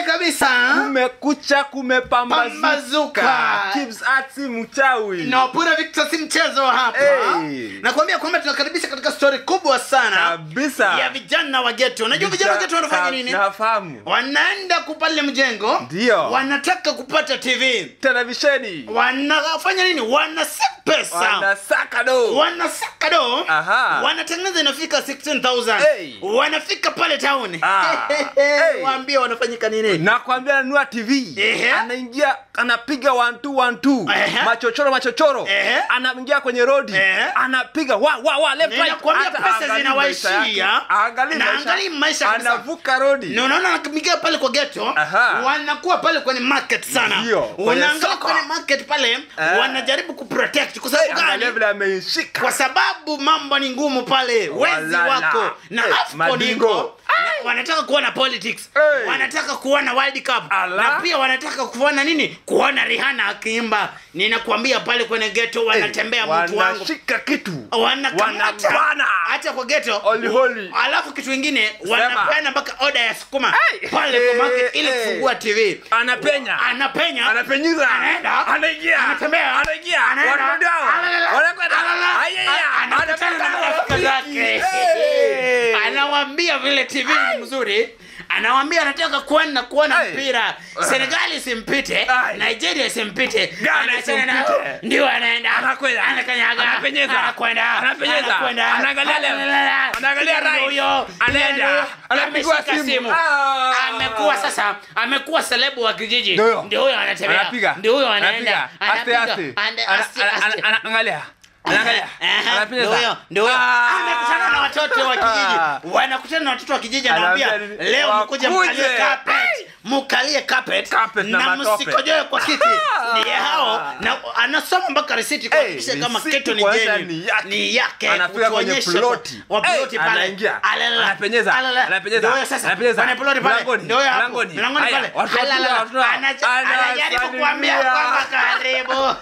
kabisa kumekucha kumepambazuka Pambazuka. Kibz Artsy mchawi na Wapura Victor si mchezo hapa Hey. nakwambia kwamba tunakaribisha katika stori kubwa sana kabisa ya vijana wa geto unajua vijana wa geto wanafanya nini nafahamu wanaenda kupale mjengo Ndio. wanataka kupata tv televisheni wanafanya nini wanasaka pesa wanasaka do wanasaka do Aha. wanatengeneza inafika 16000 Hey. wanafika pale town Ah. Hey. waambie wanafanyika nini nakwambia nanua tv Ehe. anaingia anapiga one two, one two. Ehe. machochoro machochoro Ehe. anaingia kwenye rodi Ehe. anapiga wa wa wa left right Ninakwambia Hata pesa haangalii zinawaishia. maisha yake. Haangalii Na maisha. haangalii maisha kabisa. anavuka rodi na unaona wanakimbia pale kwa geto Aha. wanakuwa pale kwenye market sana Ndio, kwenye unaangalia soko. kwenye market pale Eh. wanajaribu kuprotect kwa sababu angalia gani vile ameishika kwa sababu mambo ni ngumu pale wezi Walala. wako na Eh, afcon madingo. iko na wanataka kuona politics Eh. wanataka kuona world cup Ala. na pia wanataka kuona nini kuona rihana akiimba ninakuambia pale kwenye geto wanatembea mtu wangu wanashika kitu wanakamata Wanabana. hata kwa geto Holy, holy. alafu kitu ingine Sema. wanapeana mpaka oda ya sukuma Hey. pale kwa market Eh, ili eh. kufungua tv anapenya anapenya anapenyiza Anaenda. anaingia Anatembea. anaingia Anaenda. watu ndio Alala. wanakwenda Alala. ayaya A- anakutana na marafiki zake Hey. anawambia vile tv ni mzuri anawambia anataka kuona kuona Hey. mpira senegali isimpite Ay. nigeria isimpite Ghana Anachana na- isimpite. ndio anaenda Anakwenda. anakanyaga Anapenyeza. anakwenda Anapenyeza. anakwenda Anaangalia left. Analala. Anaangalia Ndio right. huyo. Anaenda. Ndio. Anapigwa Ameshika simu. simu Ah. amekuwa sasa amekuwa selebu wa kijiji Ndio huyo. ndio huyo anatembea anapiga ndio huyo anaenda Anapiga. aste anapiga aste Ande- Ana- aste, ana- aste. ana- ana- angalia anaangalia Aha, anapenyeza. ndio huyo, ndio huyo. Ah. amekutana na watoto wa kijiji Ah. wanakutana na watoto wa kijiji anawambia Anaambia nini? leo mkuje Wakuje. mkalie carpet mkalie carpet Carpet na na matope. msikojoe kwa kiti Ah. ni hao na anasoma mpaka risiti kuhakikisha Hey, kama risiti kitu ni kuonyesha jeni ni yake. ni yake Anafika kwenye kutuonyesha ploti. kwa- wa Hey, ploti pale anaingia. Alala. Anapenyeza. Alala. Anapenyeza. Ndio huyo sasa Anapenyeza. kwenye ploti pale Mlangoni. ndio huyo hapo Mlangoni. mlangoni Haya, pale watu watu Alala. watu watu. Anaja- anajaribu Anasalimia. kuambia kwamba karibu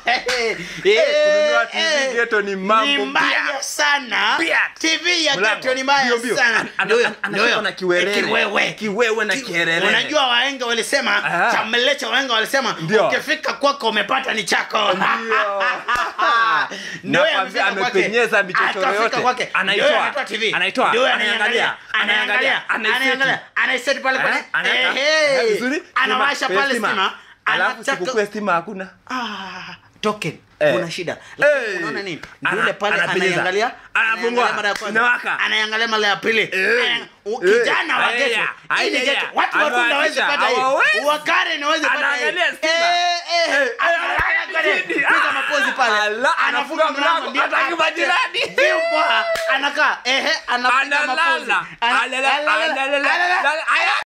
kununua TV ghetto ni mambo ni mbaya pia. sana Pia. tv ya Mlango. geto ni mbaya Mbio, mbio. sana Ana- ana- Ndio huyo, ana- ndio huyo. anashikwa na kiwerere. Kiwewe. Kiwewe na Ki- kiherere. unajua waenga walisema Aha. chamele cha waenga walisema Ndio. ukifika kwako umepata ni chako Ndio. Ndio huyo Nakwambia amefika kwake. amepenyeza michochoro Akafika yote. kwake. Anaitoa. Ndio huyo anatoa TV. Anaitoa. Ndio huyo Anaangalia. anaangalia Anaangalia. anaangalia Anaiseti. anaangalia anaiseti pale pale Eh, anaweka. Ehe. Eh, vizuri. anawasha Stima, pale stima. stima alafu anataka sikukuu ya stima hakuna Ah, token Eh. kuna shida lakini Eh. unaona nini Ana- yule pale anapenyeza. anaiangalia Anafungua. anaiangalia mara ya kwanza Inawaka. anaiangalia mara ya pili Eh. Ana- u- Eh. kijana wa Aya, geto aya, hii ni aya. geto watu watunda hawezi Amewakisha. pata hii Hawawezi. wakare hawezi pata hii Anaangalia stima. Eh, eh, Eh, anaangalia eh, kwenye- chini. piga mapozi pale Ala, anafunga mlango, ndio hataki apate majirani. view poa. anakaa ehe anapiga mapozi analala Ana- Alala, alala, alala, alala. alala. Aya.